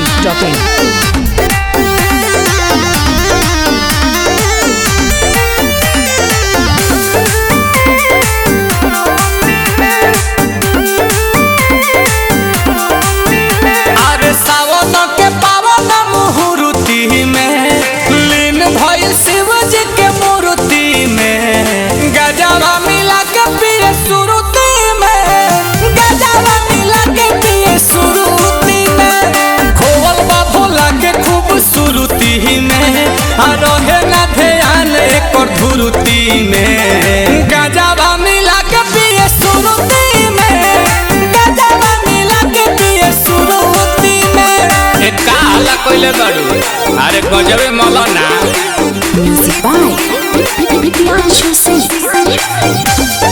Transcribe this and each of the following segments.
masti.in. अरे सावन के पावन मुहूर्ति में लीन भइल शिव जी के मूर्ति में गजवा मिला के पिए सुरुति में गजवा मिला के पिए सुरुति में खोवल बा भोला के खूबसूरती में आ रहे ना ध्यान एकर धुरुति में गजवा मिला के पिए सुरुति में गजवा मिला के पिए सुरुति में ए का हल्ला कइले बाड़ू अरे गजबे मौलाना Music by Priyanshu Singh.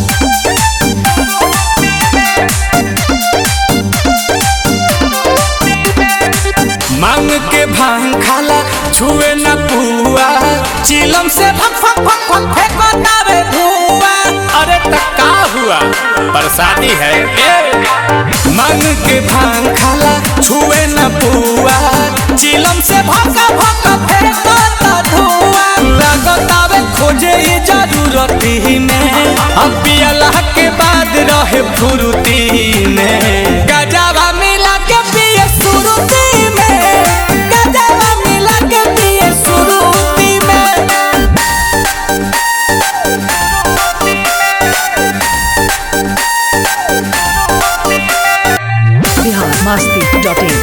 मांग के भांग खाला छुए न पुआ चिलम से फक फक फक फक फेंकतावे धुआं अरे त का हुआ प्रसादी है ए मांग के भांग खाला छुए न पुआ चिलम से भका भका फेंकता धुआं लगतावे खोजे ये जरूरती में अब पियला के बाद रहे फुरुती में गजवा मिला के पिए सुरुती में गजवा मिला के पिए सुरुती में Bihar masti.in.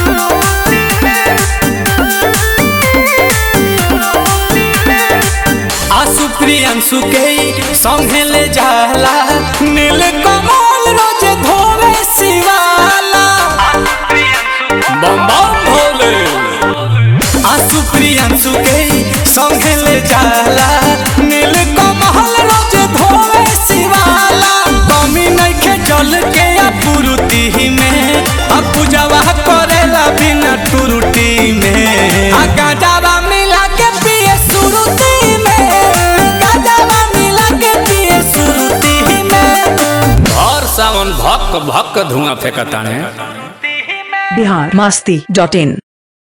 आसु प्रियंसु के संगे ले जाला नील कमल रोज धोवे शिवाला बम बम भोले आसु प्रियंसु के संगे ले जाला नील कमल रोज धोवे शिवाला कमी नइखे जल के अपुरुति में आ पूजवा करेला बिना टुरुटी में आ गाजावा मिला के पिए सुरुति में गाजावा मिला के पिए सुरुति में और सावन भक भक धुआं फेंकताने Bihar masti.in.